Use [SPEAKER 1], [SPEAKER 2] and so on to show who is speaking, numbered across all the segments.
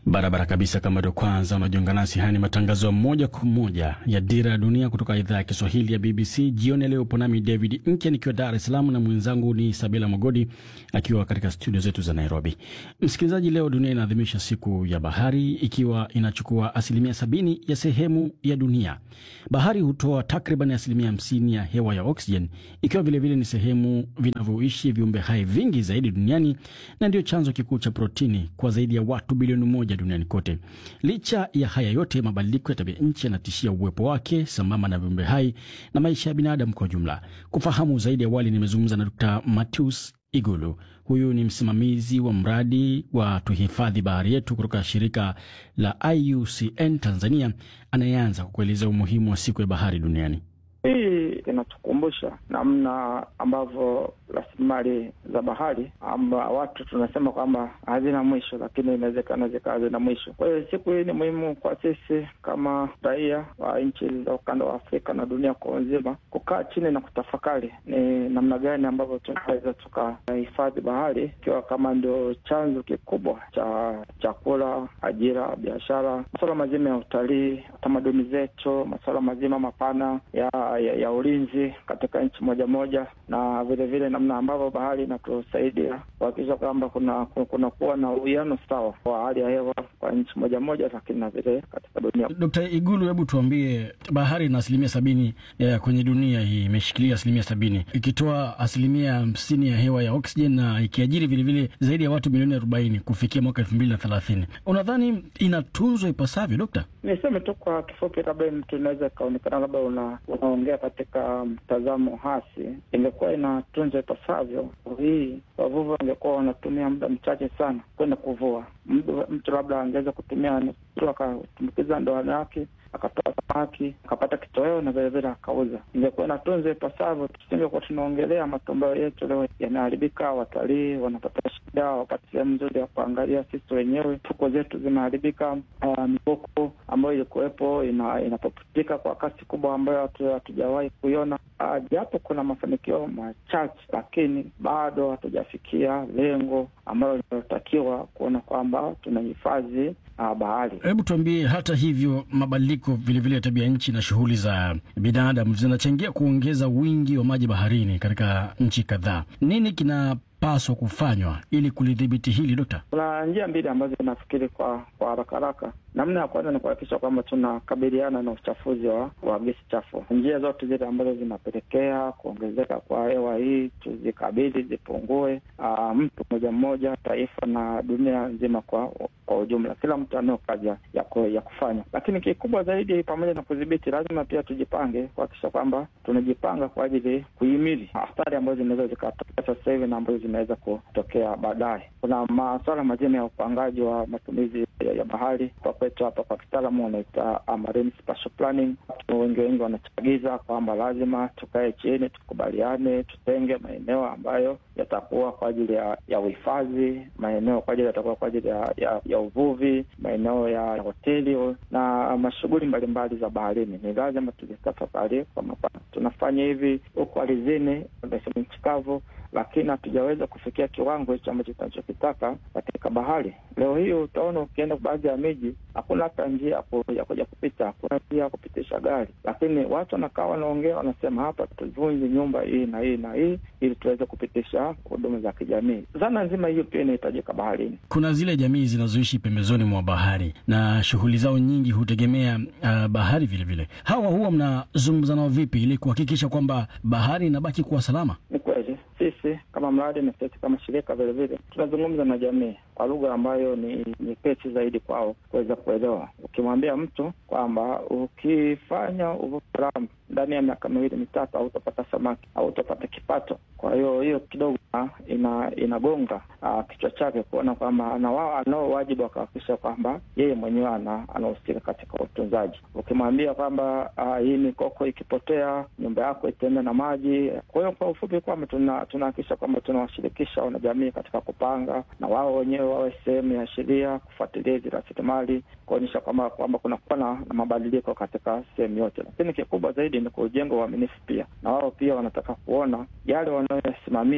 [SPEAKER 1] Barabara kabisa. Kama ndio kwanza unajiunga nasi, haya ni matangazo ya moja kwa moja ya Dira ya Dunia kutoka idhaa ya Kiswahili ya BBC. Jioni leo upo nami David Nkya nikiwa Dar es Salaam na mwenzangu ni Sabila Mogodi akiwa katika studio zetu za Nairobi. Msikilizaji, leo dunia inaadhimisha siku ya bahari, ikiwa inachukua asilimia sabini ya sehemu ya dunia. Bahari hutoa takriban asilimia hamsini ya hewa ya oksijeni, ikiwa vilevile ni sehemu vinavyoishi viumbe hai vingi zaidi duniani na ndio chanzo kikuu cha protini kwa zaidi ya watu bilioni moja duniani kote. Licha ya haya yote, mabadiliko ya tabia nchi yanatishia uwepo wake sambamba na viumbe hai na maisha ya binadamu kwa ujumla. Kufahamu zaidi, awali nimezungumza na Dr. Matius Igulu. Huyu ni msimamizi wa mradi wa tuhifadhi bahari yetu kutoka shirika la IUCN Tanzania, anayeanza kwa kuelezea umuhimu wa siku ya bahari duniani.
[SPEAKER 2] Hii inatukumbusha namna ambavyo rasilimali za bahari amba watu tunasema kwamba hazina mwisho, lakini inawezekana zikawa hazina mwisho. Kwa hiyo siku hii ni muhimu kwa sisi kama raia wa nchi za ukanda wa Afrika na dunia kwa nzima kukaa chini na kutafakari ni namna gani ambavyo tunaweza tukahifadhi bahari, ikiwa kama ndio chanzo kikubwa cha chakula, ajira, biashara, masuala mazima ya utalii, tamaduni zetu, masuala mazima mapana ya ya, ya ulinzi katika nchi moja moja, na vilevile namna ambavyo bahari inatusaidia kuhakikisha kwamba kuna kuna kuwa na uwiano sawa wa hali ya hewa kwa nchi moja moja, lakini na vile katika dunia.
[SPEAKER 1] Dkt. Igulu, hebu tuambie, bahari ina asilimia sabini ya kwenye dunia hii, imeshikilia asilimia sabini ikitoa asilimia hamsini ya hewa ya oksijeni na ikiajiri vilevile zaidi ya watu milioni arobaini kufikia mwaka elfu mbili na thelathini. Unadhani inatunzwa ipasavyo, Dokta?
[SPEAKER 2] Niseme tu kwa kifupi, labda mtu inaweza ikaonekana labda una, unaongea katika mtazamo hasi. Ingekuwa inatunzwa ipasavyo, hii wavuvi wangekuwa wanatumia muda mchache sana kwenda kuvua. Mtu labda angeweza kutumia tu akatumbukiza ndoano yake akatoa samaki akapata kitoweo na vilevile akauza. Ingekuwa inatunzwa ipasavyo, tusingekuwa tunaongelea matumbayo yetu leo yanaharibika, watalii wanapata shida, wapate sehemu nzuri ya kuangalia. Sisi wenyewe fuko zetu zimeharibika, uh, mifuko ambayo ilikuwepo ina, inapoputika kwa kasi kubwa ambayo hatujawahi kuiona. Uh, japo kuna mafanikio machache, lakini bado hatujafikia lengo ambalo linalotakiwa kuona kwamba tunahifadhi uh, bahari.
[SPEAKER 1] Hebu tuambie, hata hivyo mabadiliko vilevile ya tabia nchi na shughuli za binadamu zinachangia kuongeza wingi wa maji baharini katika nchi kadhaa. Nini kinapaswa kufanywa ili kulidhibiti hili, Dokta?
[SPEAKER 2] Kuna njia mbili ambazo nafikiri kwa kwa haraka haraka. Namna ya kwanza ni kuhakikisha kwamba tunakabiliana na uchafuzi wa, wa gesi chafu. Njia zote zile ambazo zinapelekea kuongezeka kwa hewa hii tuzikabili, zipungue. Aa, mtu mmoja mmoja, taifa na dunia nzima kwa kwa ujumla, kila mtu anao kazi ya, ya kufanya. Lakini kikubwa zaidi, pamoja na kudhibiti, lazima pia tujipange kuhakikisha kwamba tunajipanga kwa ajili kuhimili athari ambazo zinaweza zikatokea sasa hivi na ambazo zinaweza kutokea baadaye. Kuna masuala mazima ya upangaji wa matumizi ya, ya bahari kwa kwetu hapa kwa kitaalamu wanaita marine spatial planning. Watu wengi wengi wanachagiza kwamba lazima tukae chini tukubaliane, tutenge maeneo ambayo yatakuwa kwa ajili ya ya uhifadhi, maeneo kwa ajili yatakuwa kwa ajili ya, ya, ya uvuvi, maeneo ya hoteli na mashughuli mbalimbali za baharini. Ni lazima tuzitafakari kwa mapana. Tunafanya hivi huko ardhini, nchi kavu lakini hatujaweza kufikia kiwango hicho ambacho tunachokitaka katika bahari. Leo hii utaona ukienda baadhi ya miji hakuna hata njia ya kuja kupita, hakuna njia ya kupitisha gari, lakini watu wanakaa wanaongea, wanasema hapa tuvunje nyumba hii na hii na hii ili tuweze kupitisha huduma za kijamii. Dhana nzima hiyo pia inahitajika baharini.
[SPEAKER 1] Kuna zile jamii zinazoishi pembezoni mwa bahari na shughuli zao nyingi hutegemea uh, bahari vilevile. Hawa huwa mnazungumza nao vipi ili kuhakikisha kwamba bahari inabaki kuwa salama?
[SPEAKER 2] Ni kweli sisi kama mradi na sisi kama shirika vilevile tunazungumza na jamii kwa lugha ambayo ni nyepesi zaidi kwao kuweza kuelewa. Ukimwambia mtu kwamba ukifanya uvuvi haramu ndani ya miaka miwili mitatu hautapata samaki, hautapata kipato. Kwa hiyo hiyo kidogo ina inagonga kichwa chake kuona kwamba na wao anao wajibu wa kuhakikisha kwamba yeye mwenyewe anahusika katika utunzaji. Ukimwambia kwamba hii mikoko ikipotea nyumba yako itaenda na maji. Kwa hiyo kwa ufupi kwamba tunahakikisha kwamba tunawashirikisha wanajamii katika kupanga na wao wenyewe wawe sehemu ya sheria, kufuatilia hizi rasilimali, kuonyesha kwamba kwamba kunakuwa na, na mabadiliko katika sehemu yote, lakini kikubwa zaidi ni kujenga uaminifu pia, na wao pia wanataka kuona yale wanayoyasimamia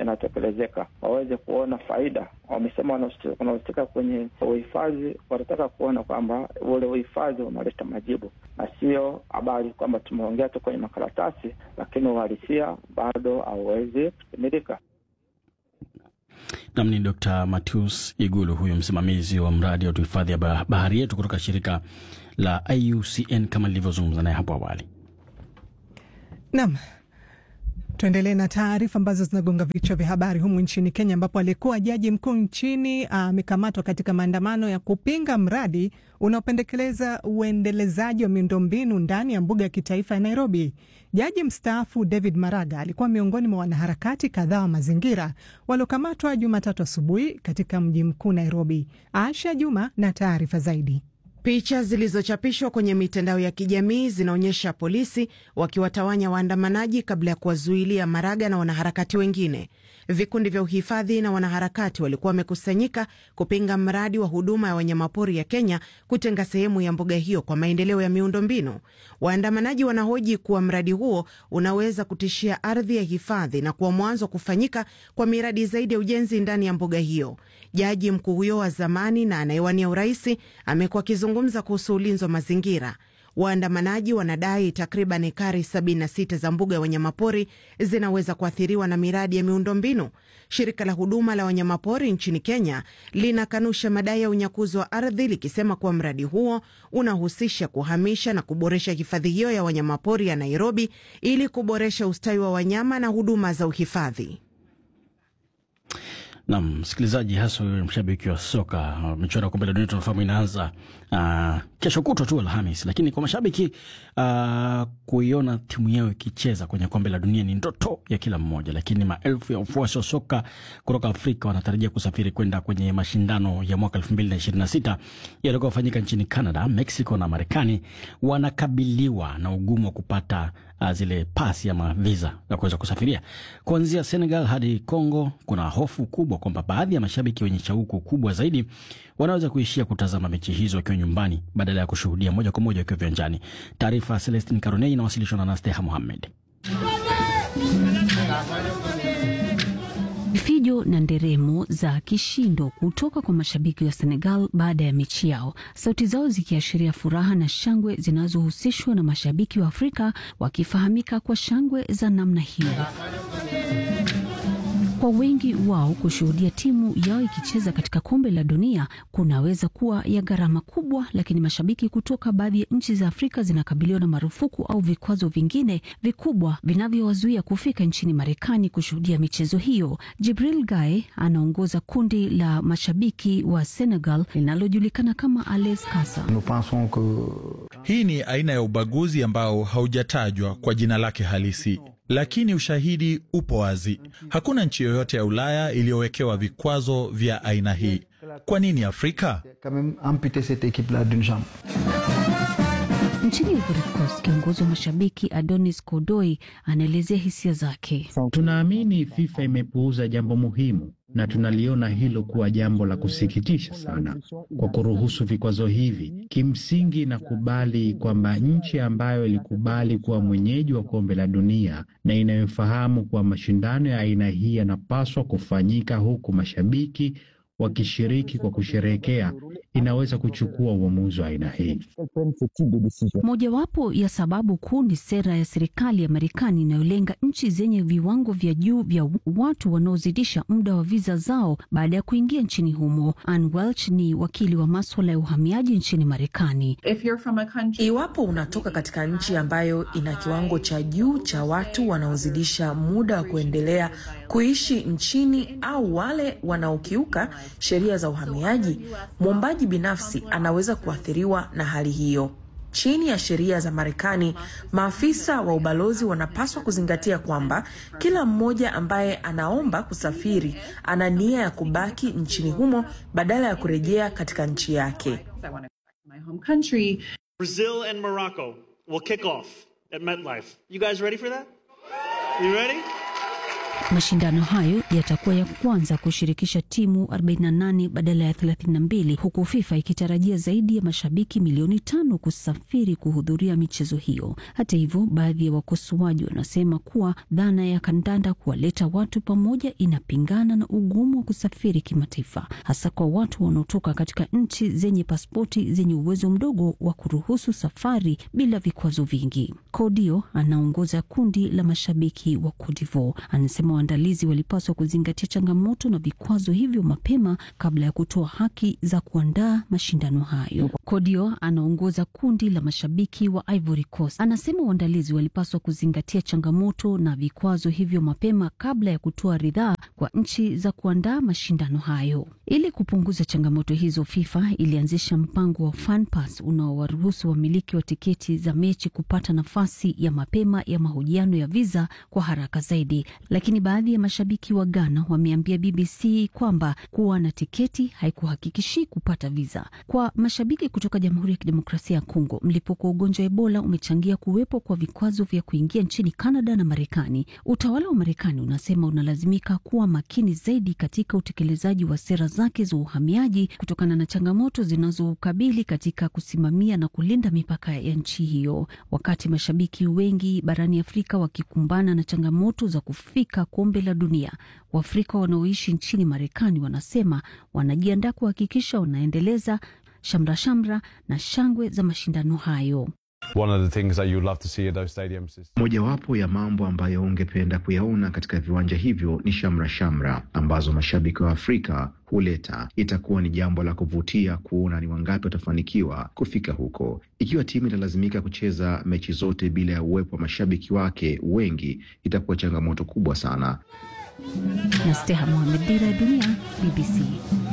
[SPEAKER 2] inatekelezeka, waweze kuona faida. Wamesema wanahusika kwenye uhifadhi, wanataka kuona kwamba ule uhifadhi unaleta majibu na sio habari kwamba tumeongea tu kwenye makaratasi, lakini uhalisia bado hauwezi kutimilika.
[SPEAKER 1] Nam ni Dr Matius Igulu, huyu msimamizi wa mradi wa tuhifadhi ya bahari yetu kutoka shirika la IUCN kama lilivyozungumza naye hapo awali.
[SPEAKER 3] Nam, tuendelee na taarifa ambazo zinagonga vichwa vya habari humu nchini Kenya, ambapo aliyekuwa jaji mkuu nchini amekamatwa katika maandamano ya kupinga mradi unaopendekeleza uendelezaji wa miundombinu ndani ya mbuga ya kitaifa ya Nairobi. Jaji mstaafu David Maraga alikuwa miongoni mwa wanaharakati kadhaa wa mazingira waliokamatwa Jumatatu asubuhi katika mji mkuu Nairobi. Asha Juma na taarifa zaidi.
[SPEAKER 4] Picha zilizochapishwa kwenye mitandao ya kijamii zinaonyesha polisi wakiwatawanya waandamanaji kabla ya kuwazuilia Maraga na wanaharakati wengine. Vikundi vya uhifadhi na wanaharakati walikuwa wamekusanyika kupinga mradi wa huduma ya wanyamapori ya Kenya kutenga sehemu ya mbuga hiyo kwa maendeleo ya miundombinu. Waandamanaji wanahoji kuwa mradi huo unaweza kutishia ardhi ya hifadhi na kuwa mwanzo wa kufanyika kwa miradi zaidi ya ujenzi ndani ya mbuga hiyo. Jaji mkuu huyo wa zamani na anayewania uraisi amekuwa akizungumza kuhusu ulinzi wa mazingira. Waandamanaji wanadai takriban ekari 76 za mbuga ya wanyamapori zinaweza kuathiriwa na miradi ya miundombinu. Shirika la huduma la wanyamapori nchini Kenya linakanusha madai ya unyakuzi wa ardhi likisema kuwa mradi huo unahusisha kuhamisha na kuboresha hifadhi hiyo ya wanyamapori ya Nairobi ili kuboresha ustawi wa wanyama na huduma za uhifadhi.
[SPEAKER 1] Nam msikilizaji, hasa mshabiki wa soka, michuano ya kombe la dunia tunafahamu inaanza uh, kesho kutwa tu Alhamis, lakini kwa mashabiki uh, kuiona timu yao ikicheza kwenye kombe la dunia ni ndoto ya kila mmoja. Lakini maelfu ya wafuasi wa soka kutoka Afrika wanatarajia kusafiri kwenda kwenye mashindano ya mwaka elfu mbili na ishirini na sita yatakayofanyika nchini Canada, Mexico na Marekani. Wanakabiliwa na ugumu wa kupata uh, zile pasi ama visa za kuweza kusafiria. Kuanzia Senegal hadi Congo, kuna hofu kubwa kwamba baadhi ya mashabiki wenye shauku kubwa zaidi wanaweza kuishia kutazama mechi hizo wakiwa nyumbani badala ya kushuhudia moja kwa moja wakiwa viwanjani. Taarifa ya Celestin Caronei inawasilishwa na Nasteha Muhammed.
[SPEAKER 5] Vifijo na nderemo za kishindo kutoka kwa mashabiki wa Senegal baada ya mechi yao, sauti zao zikiashiria furaha na shangwe zinazohusishwa na mashabiki wa Afrika wakifahamika kwa shangwe za namna hiyo. Kwa wengi wao kushuhudia timu yao ikicheza katika kombe la dunia kunaweza kuwa ya gharama kubwa, lakini mashabiki kutoka baadhi ya nchi za Afrika zinakabiliwa na marufuku au vikwazo vingine vikubwa vinavyowazuia kufika nchini Marekani kushuhudia michezo hiyo. Jibril Gaye anaongoza kundi la mashabiki wa Senegal linalojulikana kama Ales Kasa.
[SPEAKER 6] Hii ni aina ya ubaguzi ambao haujatajwa kwa jina lake halisi lakini ushahidi upo wazi. Hakuna nchi yoyote ya Ulaya iliyowekewa vikwazo vya aina hii. Kwa nini Afrika?
[SPEAKER 5] Nchini Ivory Coast, kiongozi wa mashabiki Adonis Kodoi anaelezea hisia zake.
[SPEAKER 7] Tunaamini FIFA imepuuza jambo muhimu na tunaliona hilo kuwa jambo la kusikitisha sana kwa kuruhusu vikwazo hivi. Kimsingi nakubali kwamba nchi ambayo ilikubali kuwa mwenyeji wa kombe la dunia na inayofahamu kuwa mashindano ya aina hii yanapaswa kufanyika huku mashabiki wakishiriki kwa kusherehekea inaweza kuchukua uamuzi wa aina hii.
[SPEAKER 5] Mojawapo ya sababu kuu ni sera ya serikali ya Marekani inayolenga nchi zenye viwango vya juu vya watu wanaozidisha muda wa viza zao baada ya kuingia nchini humo. Ann Welch ni wakili wa maswala ya uhamiaji nchini Marekani.
[SPEAKER 8] Country... iwapo unatoka katika nchi ambayo ina kiwango cha juu cha watu wanaozidisha muda wa kuendelea kuishi nchini au wale wanaokiuka sheria za uhamiaji, mwombaji binafsi anaweza kuathiriwa na hali hiyo. Chini ya sheria za Marekani, maafisa wa ubalozi wanapaswa kuzingatia kwamba kila mmoja ambaye anaomba kusafiri ana nia ya kubaki nchini humo badala ya kurejea katika nchi yake.
[SPEAKER 9] Brazil and Morocco will kick off at MetLife. You guys ready for that? You ready?
[SPEAKER 5] Mashindano hayo yatakuwa ya kwanza kushirikisha timu 48 badala ya 32 huku FIFA ikitarajia zaidi ya mashabiki milioni tano kusafiri kuhudhuria michezo hiyo. Hata hivyo, baadhi ya wakosoaji wanasema kuwa dhana ya kandanda kuwaleta watu pamoja inapingana na ugumu wa kusafiri kimataifa, hasa kwa watu wanaotoka katika nchi zenye pasipoti zenye uwezo mdogo wa kuruhusu safari bila vikwazo vingi. Kodio anaongoza kundi la mashabiki wa Cote d'Ivoire, anasema waandalizi walipaswa kuzingatia changamoto na vikwazo hivyo mapema kabla ya kutoa haki za kuandaa mashindano hayo. Kodio anaongoza kundi la mashabiki wa Ivory Coast, anasema waandalizi walipaswa kuzingatia changamoto na vikwazo hivyo mapema kabla ya kutoa ridhaa kwa nchi za kuandaa mashindano hayo. Ili kupunguza changamoto hizo, FIFA ilianzisha mpango wa FanPass unaowaruhusu wamiliki wa tiketi za mechi kupata nafasi ya mapema ya mahojiano ya viza kwa haraka zaidi, lakini baadhi ya mashabiki wa Ghana wameambia BBC kwamba kuwa na tiketi haikuhakikishi kupata viza. Kwa mashabiki kutoka Jamhuri ya Kidemokrasia ya Kongo, mlipuko wa ugonjwa wa Ebola umechangia kuwepo kwa vikwazo vya kuingia nchini Canada na Marekani. Utawala wa Marekani unasema unalazimika kuwa makini zaidi katika utekelezaji wa sera zake za uhamiaji kutokana na changamoto zinazoukabili katika kusimamia na kulinda mipaka ya nchi hiyo, wakati mashabiki wengi barani Afrika wakikumbana na changamoto za kufika kombe la dunia. Waafrika wanaoishi nchini Marekani wanasema wanajiandaa kuhakikisha wanaendeleza shamra shamra na shangwe za mashindano hayo.
[SPEAKER 9] Mojawapo ya mambo ambayo ungependa kuyaona katika viwanja hivyo ni shamra shamra ambazo mashabiki wa Afrika huleta. Itakuwa ni jambo la kuvutia kuona ni wangapi watafanikiwa kufika huko. Ikiwa timu italazimika kucheza mechi zote bila ya uwepo wa mashabiki wake wengi, itakuwa changamoto kubwa sana.
[SPEAKER 5] na Steha Mohamed, Dira ya Dunia, BBC.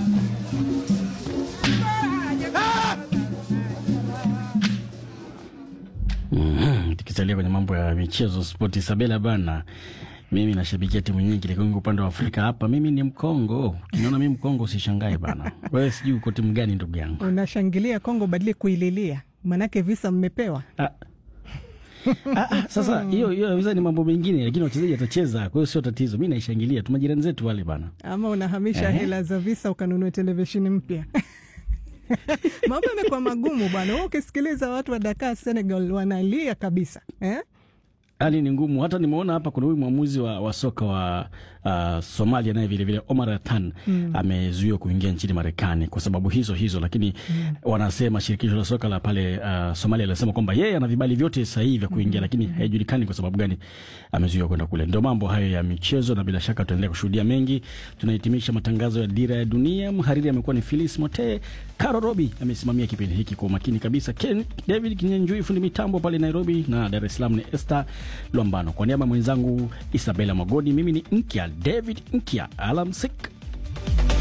[SPEAKER 1] Mhm, tukisalia kwenye mambo ya michezo spoti, Sabela bana, mimi nashabikia timu nyingi, lakini upande wa Afrika hapa mimi ni Mkongo. Ukiniona mimi Mkongo usishangae bana. Wewe sijui uko timu gani ndugu yangu?
[SPEAKER 3] Unashangilia Kongo badili kuililia, manake visa mmepewa.
[SPEAKER 1] Ah, ah, sasa hiyo hiyo visa ni mambo mengine, lakini wachezaji watacheza, kwa hiyo sio tatizo. Mi naishangilia tu majirani zetu wale bana.
[SPEAKER 3] Ama unahamisha
[SPEAKER 1] Ehe.
[SPEAKER 3] hela za visa ukanunua televisheni mpya. Mambo yamekuwa magumu bwana. Wewe ukisikiliza watu wa Dakar, Senegal wanalia kabisa eh?
[SPEAKER 1] hali ni ngumu. Hata nimeona hapa kuna huyu mwamuzi wa, wa soka wa uh, Somalia naye vilevile Omar Atan mm. amezuiwa kuingia nchini Marekani kwa sababu hizo hizo, lakini mm. wanasema shirikisho la soka la pale uh, Somalia linasema kwamba yeye ana vibali vyote sahihi vya kuingia mm. lakini haijulikani kwa sababu gani amezuiwa kwenda kule. Ndio mambo hayo ya michezo, na bila shaka tutaendelea kushuhudia mengi. Tunahitimisha matangazo ya Dira ya Dunia. Mhariri amekuwa ni Philis Mote, Caro Robi amesimamia kipindi hiki kwa umakini kabisa, Ken David Kinyenjui fundi mitambo pale Nairobi, na Dar es Salaam ni Esther Lwambano. Kwa niaba ya mwenzangu Isabela Magodi, mimi ni Nkya David Nkya, alamsik.